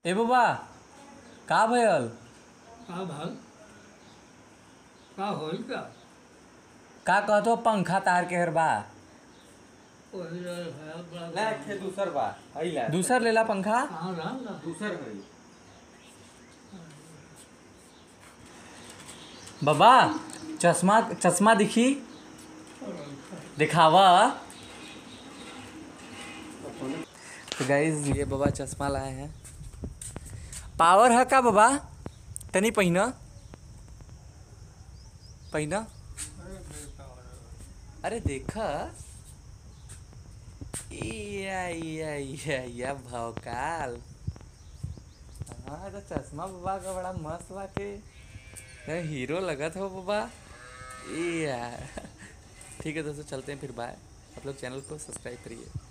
ए बाबा का भयल का भाल का होल का का कहतो पंखा तार के हर बा ओही रहे है बड़ा ना खे दूसर बा अइला दूसर लेला पंखा कहाँ रहा ना दूसर हई बाबा चश्मा चश्मा दिखी दिखावा तो गाइज ये बाबा चश्मा लाए हैं पावर है का बाबा तनी पहिना पहिना अरे देखा या या या या भौकाल हाँ तो चश्मा बाबा का बड़ा मस्त बा के यार हीरो लगत हो बाबा ये यार ठीक है दोस्तों चलते हैं फिर बाय आप लोग चैनल को सब्सक्राइब करिए